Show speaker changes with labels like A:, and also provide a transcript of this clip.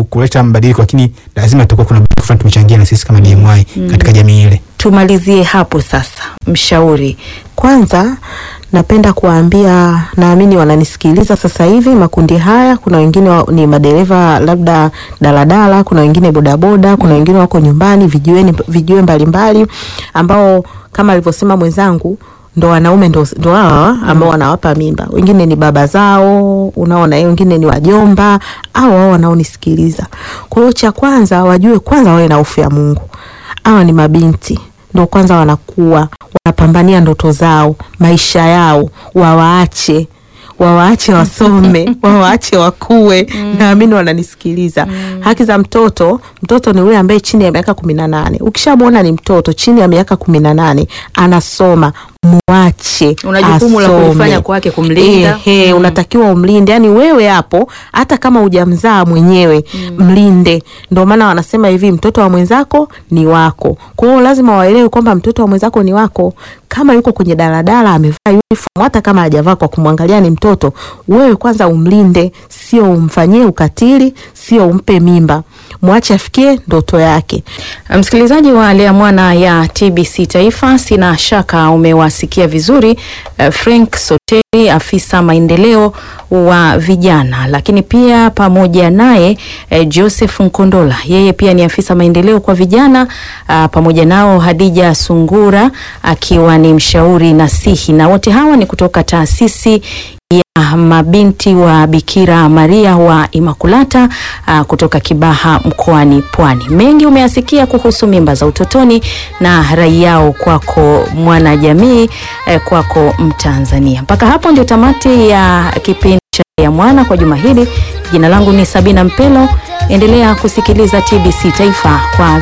A: ku, kuleta mabadiliko, lakini lazima tutakuwa kuna badiliko fulani tumechangia na sisi kama DMY katika jamii ile.
B: Tumalizie hapo sasa, mshauri
C: Kwanza napenda kuwaambia, naamini wananisikiliza sasa hivi makundi haya. Kuna wengine wa, ni madereva labda daladala, kuna wengine bodaboda, kuna wengine wako nyumbani vijiweni, vijiwe mbalimbali ambao kama alivyosema mwenzangu ndo wanaume ndo, ndo hawa ambao wanawapa mimba. Wengine ni baba zao, unaona, wengine ni wajomba au wao wanaonisikiliza. Kwa hiyo cha kwanza wajue kwanza wawe na hofu ya Mungu. Hawa ni mabinti ndo kwanza wanakuwa wanapambania ndoto zao, maisha yao, wawaache wawaache wasome, wawaache wakue. Naamini wananisikiliza. Haki za mtoto, mtoto ni yule ambaye chini ya miaka kumi na nane. Ukishamwona ni mtoto chini ya miaka kumi na nane anasoma, muache
B: Una jukumu la
C: asome.
B: kulifanya kwake, kumlinda.
C: Ehe, unatakiwa umlinde. Yani wewe hapo, hata kama hujamzaa mwenyewe mlinde. Ndio maana wanasema hivi, mtoto wa mwenzako ni wako. Kwa hiyo lazima waelewe kwamba mtoto wa mwenzako ni wako. Kama yuko kwenye daladala amevaa uniform, hata kama hajavaa, kwa kumwangalia ni mtoto, wewe kwanza umlinde, sio umfanyie ukatili, sio umpe mimba. Mwache afikie ndoto yake.
B: Msikilizaji wa Lea Mwana ya TBC Taifa, sina shaka umewasikia vizuri eh, Frank Soteri, afisa maendeleo wa vijana, lakini pia pamoja naye eh, Joseph Nkondola, yeye pia ni afisa maendeleo kwa vijana ah, pamoja nao Hadija Sungura akiwa ni mshauri nasihi, na wote hawa ni kutoka taasisi ya mabinti wa Bikira Maria wa Imakulata uh, kutoka Kibaha mkoani Pwani. Mengi umeyasikia kuhusu mimba za utotoni na rai yao kwako mwana jamii, eh, kwako Mtanzania. Mpaka hapo ndio tamati ya kipindi cha ya mwana kwa juma hili. Jina langu ni Sabina Mpelo. Endelea kusikiliza TBC Taifa kwa